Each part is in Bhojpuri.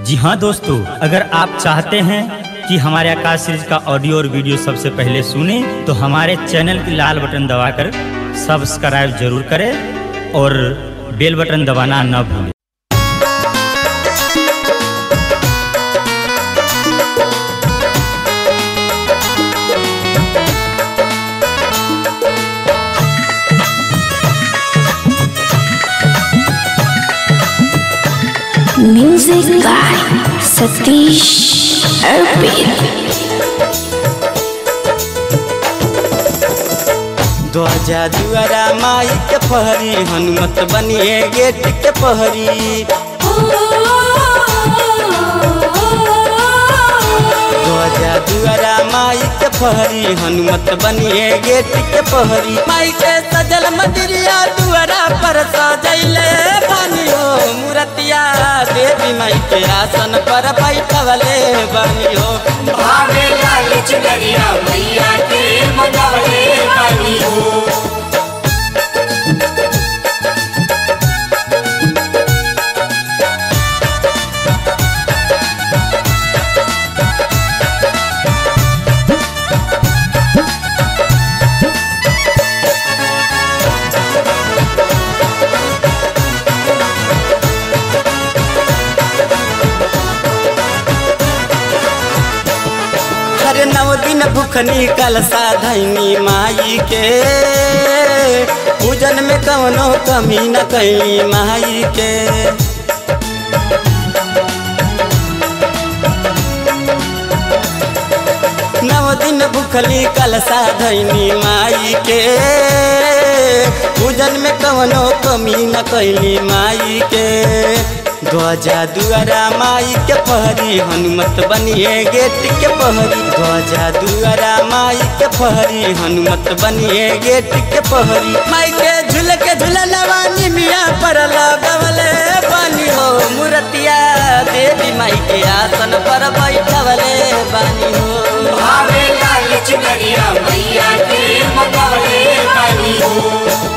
जी हाँ दोस्तों अगर आप चाहते हैं कि हमारे आकाश सीरीज का ऑडियो और वीडियो सबसे पहले सुने तो हमारे चैनल की लाल बटन दबाकर सब्सक्राइब जरूर करें और बेल बटन दबाना न भूलें Music by Satish Arpit. ध्वजा दुआरा माई के पहरी हनुमत बनिए गेट के पहरी ध्वजा दुआरा माई के पहरी हनुमत बनिए गेट के पहरी माई के सजल मंदिरिया दुआरा पर सजैले बानी हो मूर्तिया देवी माई के आसन पर बैठवले बानी हो भावे लाल चुनरिया मैया के मंगवले बानी हो हर नव दिन भूखनी कलसा धैनी माई के पूजन में कवनो कमी न कैली माई के नव दिन भूखली कलसा धैनी माई के पूजन में कवनो कमी न कैली माई के ध्वजा दुआरा माई के पहरी हनुमत बनिए गेट के पहरी ध्वजा दुआरा माई के पहरी हनुमत बनिए गेट के पहरी माई के झूल के झूलवा निमिया पर लगवले बानी हो मूर्तिया देवी माई के आसन पर बैठवले बानी हो भावे लाल चुनरिया मैया के मंगवले बानी हो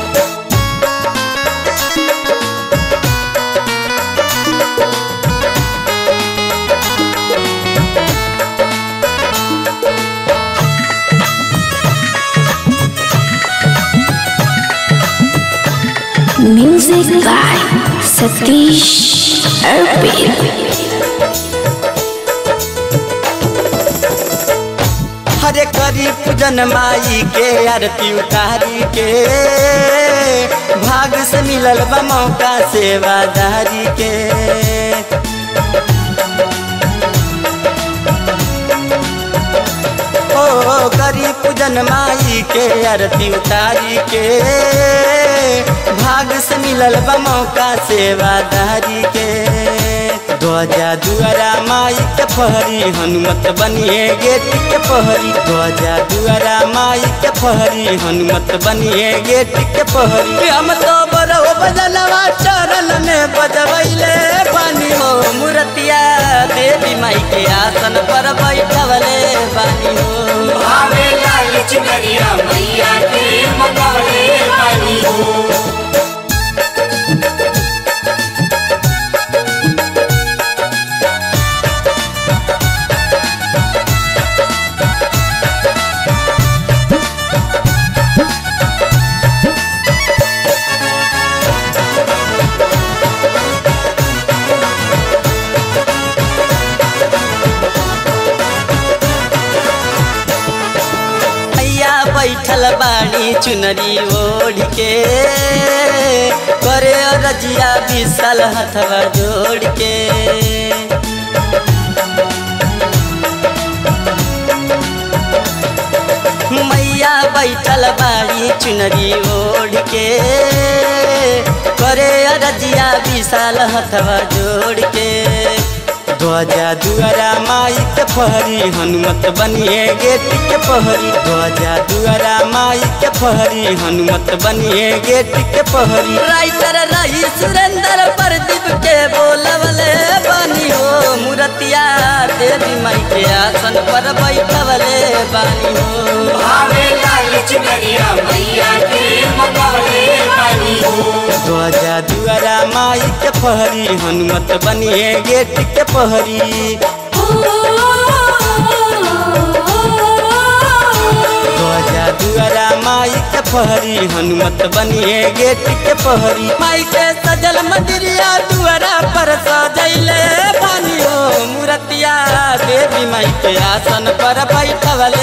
Music by Satish Arpit. हरे करी पूजन माई के आरती उतारी के भाग से मिलल बा मौका सेवादारी के ओ करी पूजन माई के आरती उतारी के भाग से मिलल बा मौका सेवादारी के ध्वजा दुआरा माई के पहरी हनुमत बनिए गेट के पहरी ध्वजा दुआरा माई के पहरी हनुमत बनिए गेट के पहरी हम तो बरो बजलवा चरण में बजबैले बानी हो मूर्तिया देवी माई के आसन पर बैठवले बानी हो भावे लाल चुनरिया मैया के मंगवले बानी हो मैया बैठल बाड़ी चुनरी ओढ़ के करे रजिया विशाल हथवा जोड़ के मैया बैठल बाड़ी चुनरी ओढ़ के करे रजिया विशाल हथवा जोड़ के ध्वजा दुआरा माई के पहरी हनुमत बनिए गेट के पहरी ध्वजा दुआरा माई के पहरी हनुमत बनिए गेट के पहरी राइटर रही सुरेंद्र प्रदीप के बोलवले बानी हो मूर्तिया देवी माई के आसन पर बैठवले बानी हो भावे लाल चुनरिया मैया के मंगवले बानी बानी हो ध्वजा दुआरा माई के पहरी हनुमत बनिए गेट के पहरी ध्वजा दुआरा माई के पहरी हनुमत बनिए गेट के पहरी माई के सजल मंदिरिया दुआरा पर सजैले बानी हो मूर्तिया देवी माई के आसन पर बैठवले